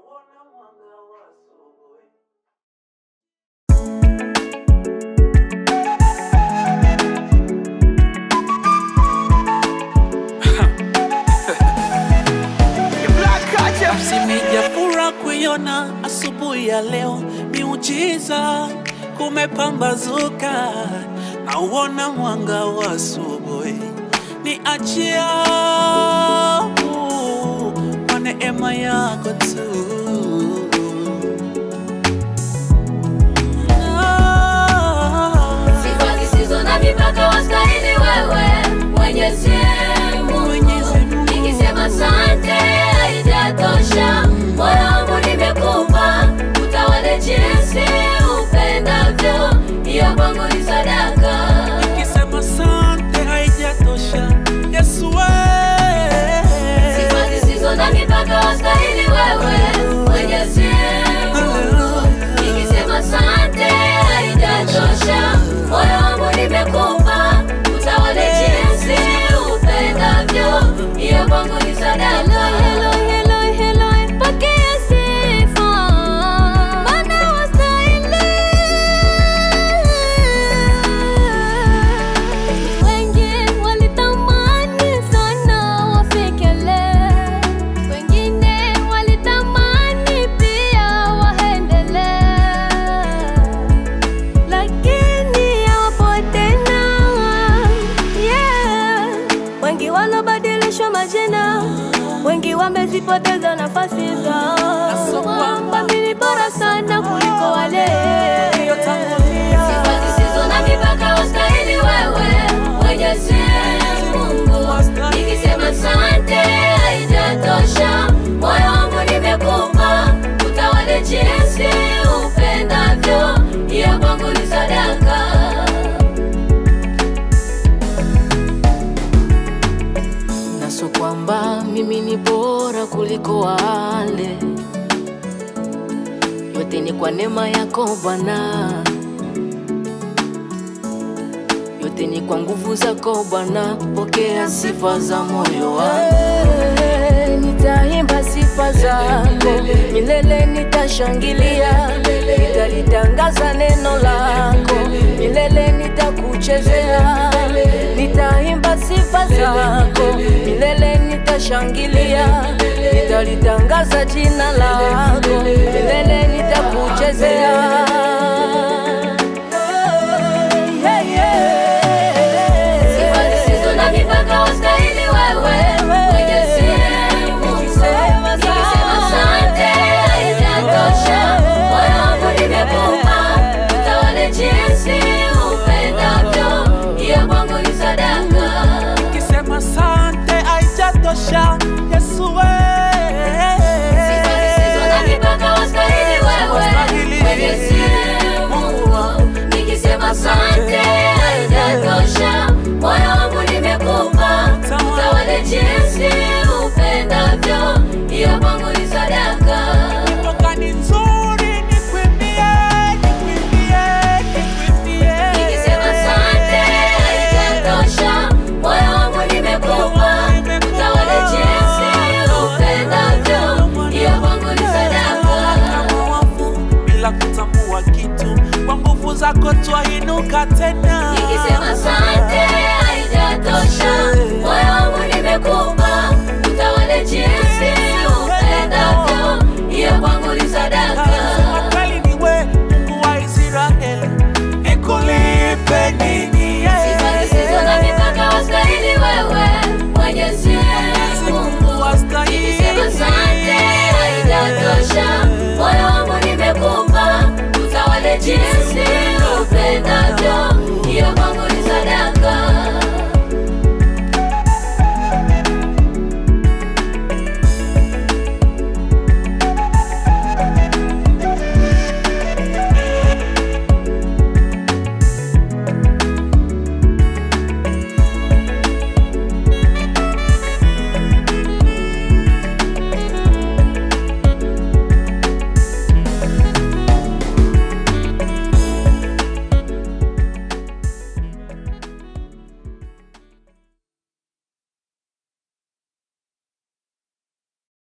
nauona mwanga wa asubuhi. Simejafura kuiona asubuhi ya leo, miujiza kumepambazuka, nauona mwanga wa asubuhi. Ni achia kwa neema yako tu. Ah. Sifa zisizo na mipaka wastahili wewe Mwenyezi Mungu. Mwenyezi Mungu. Nikisema asante haijatosha, moyo wangu nimekupa, utawale jinsi upendavyo, hiyo kwangu ni sadaka. Nikisema sante haijatosha, Yesu wewe. Sifa zisizo na mipaka wastahili wewe Mwenyezi Mungu. Nikisema asante haijatosha, moyo wangu nimekupa, utawale jinsi upendavyo, hiyo kwangu ni sadaka. Hello, hello, hello, pokea sifa, maana wastahili. Wengi walitamani sana wafikele, wengine walitamani pia waendele, lakini hawapo tena. Yeah. Wengi walobadilishwa majina, wengi wamezipoteza nafasi zao, kwamba mimi bora sana kuliko wale Sifa zisizo na mipaka wastahili wewe Mwenyezi Mungu. Nikisema asante haijatosha, moyo wangu nimekupa, utawale jinsi upendavyo, hiyo kwangu ni sadaka. na so kwamba mimi ni bora kuliko wale, yote ni kwa neema yako Bwana, yote ni kwa nguvu zako Bwana. Pokea sifa za moyo wangu, nitaimba sifa zako milele, nitashangilia, nitalitangaza neno lako milele, nitakuchezea, nitaimba sifa zako milele, nitashangilia, nitalitangaza jina lako milele, nitakuchezea. Yeah, yeah. Sifa zisizo na mipaka wastahili wewe Mwenyezi Mungu. Nikisema asante haijatosha, moyo wangu nimekupa, utawale jinsi upendavyo, hiyo kwangu ni sadaka. Nikisema sante haijatosha, Yesu wewe. Sifa zisizo na mipaka wastahili wewe Mwenyezi Mungu. Nikisema asante haijatosha, moyo wangu nimekupa, utawale jinsi upendavyo, hiyo kwangu ni sadaka. Mipaka ni nzuri, nikwimbie, nikwimbie, nikwimbie. Nikisema asante haijatosha, moyo wangu nimekupa, utawale jinsi upendavyo, hiyo kwangu ni sadaka. Kama wafu, bila kutambua kitu, kwa nguvu zako twainuka tena.